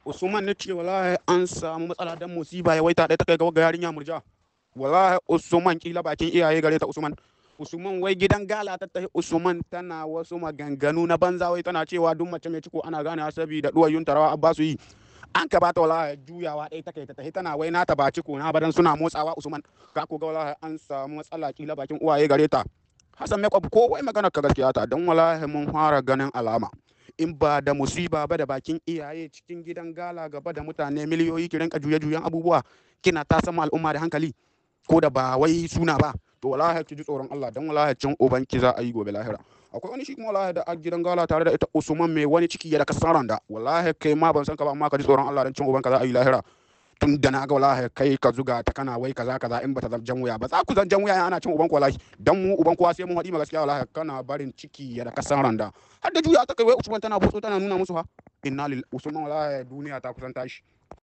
Usman ne ce wallahi an samu matsala dan musiba ya waita ɗaya ta kai ga yarinya murja. Wallahi Usman kila bakin iyaye gare ta Usman. Usman wai gidan gala ta tahi Usman tana wasu maganganu na banza wai tana cewa duk mace mai ciko ana gane saboda duwayun tarawa abba su yi. An ka bata wallahi juyawa ɗaya take ta tahi tana wai nata ba ciko na badan suna motsawa Usman. Ka ko ga wallahi an samu matsala kila bakin uwaye gare ta. Hassan Makeup ko wai magana ka gaskiya ta dan wallahi mun fara ganin alama. in ba da musiba ba da bakin iyaye cikin gidan gala gaba da mutane miliyoyi ki rinka juye-juyen abubuwa kina ta sama al'umma da hankali ko da ba wai suna ba to wallahi ki ji tsoron Allah dan wallahi cin uban ki za a yi gobe lahira akwai wani shi kuma wallahi da a gidan gala tare da ita Usman mai wani ciki ya da kasaran da wallahi kai ma ban san ka ba amma ka ji tsoron Allah dan cin uban ka za a yi lahira tun da na ga wallahi kai ka zuga ta kana wai kaza kaza in bata jan wuya ba za ku zan jan wuya ana cin uban ku wallahi dan mu uban kowa sai mun haɗi ma gaskiya wallahi kana barin ciki ya da kasan randa har da juya ta kai wai Usman tana botso tana nuna musu ha inna lil Usman wallahi duniya ta kusan tashi